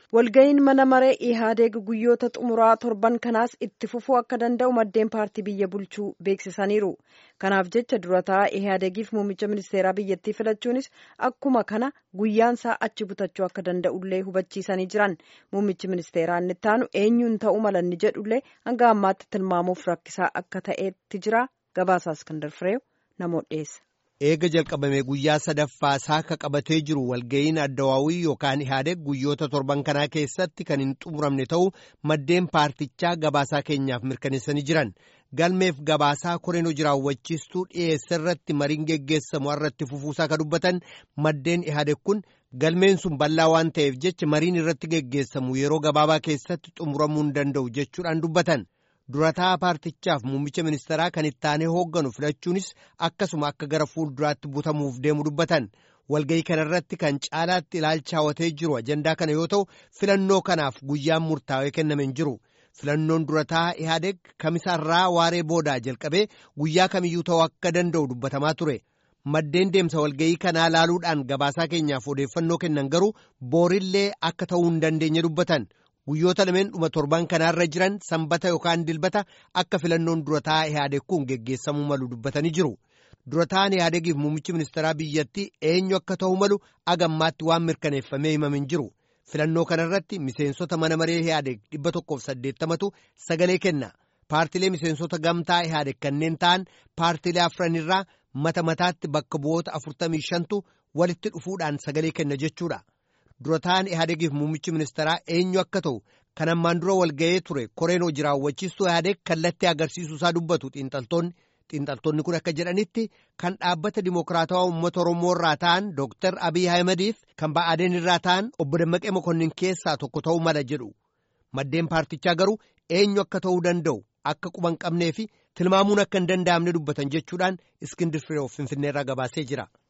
walga'iin mana maree ihaadeeg guyyoota xumuraa torban kanaas itti fufuu akka danda'u maddeen paartii biyya bulchuu beeksisaniiru kanaaf jecha durataa ihaadeegiif muummicha ministeeraa biyyattii filachuunis akkuma kana guyyaansaa achi butachuu akka danda'ullee hubachiisanii jiran muummichi ministeeraa inni ittaanu eenyuun ta'uu malanni jedhullee hanga ammaatti tilmaamuuf rakkisaa akka ta'etti jira gabaasaa iskandar fireew namoota dhiyeessa. eega jalqabame guyyaa sadaffaa saaka qabatee jiru walga'iin addawaawii yookaan ihaadeeg guyyoota torban kanaa keessatti kan hin xumuramne ta'uu maddeen paartichaa gabaasaa keenyaaf mirkaneessanii jiran galmeef gabaasaa koreen hojii raawwachiistuu dhiyeessa irratti mariin geggeessamu irratti fufuusaa ka dubbatan maddeen ihaadeeg kun galmeen sun bal'aa waan ta'eef jecha mariin irratti geggeessamu yeroo gabaabaa keessatti xumuramuu hin danda'u jechuudhaan dubbatan. durataa paartichaaf muummicha ministeeraa kan ittaanee hoogganu filachuunis akkasuma akka gara fuulduraatti butamuuf deemu dubbatan walga'ii kanarratti kan caalaatti ilaalcha hawwatee jiru ajandaa kana yoo ta'u filannoo kanaaf guyyaan murtaawee kenname hin jiru filannoon durataa ihaadeeg kamisaarraa waaree boodaa jalqabee guyyaa kamiyyuu ta'uu akka danda'u dubbatamaa ture maddeen deemsa walga'ii kanaa laaluudhaan gabaasaa keenyaaf odeeffannoo kennan garuu boorillee akka ta'uu hin dandeenye dubbatan. guyyoota lameen dhuma torban kanaarra jiran sanbata yookaan dilbata akka filannoon durataa ihaadeeg kun geggeessamuu malu dubbatanii jiru durataan ihaadeegiif muummichi ministeeraa biyyattii eenyu akka ta'u malu agammaatti waan mirkaneeffamee himame hin jiru filannoo kanarratti miseensota mana maree ihaadeeg dhibba tokkoof saddeettamatu sagalee kenna paartilee miseensota gamtaa ihaadeeg kanneen ta'an paartilee afranirraa mata mataatti bakka bu'oota afurtamii shantu walitti dhufuudhaan sagalee kenna jechuudha. durataan ihaadeegiif muummichi ministeeraa eenyu akka ta'u kan ammaan dura walga'ee ture koreen hojii raawwachiistuu ihaadeeg kallattii agarsiisuu isaa dubbatu xiinxaltoonni xiinxaltoonni kun akka jedhanitti kan dhaabbata dimokiraatawaa uummata oromoo irraa ta'an dooktar abiy ahimadiif kan ba'aadeen irraa ta'an obbo dammaqee mokonnin keessaa tokko ta'uu mala jedhu maddeen paartichaa garuu eenyu akka ta'uu danda'u akka quban qabnee fi tilmaamuun akka hin danda'amne dubbatan jechuudhaan iskindir firee finfinneerraa gabaasee jira.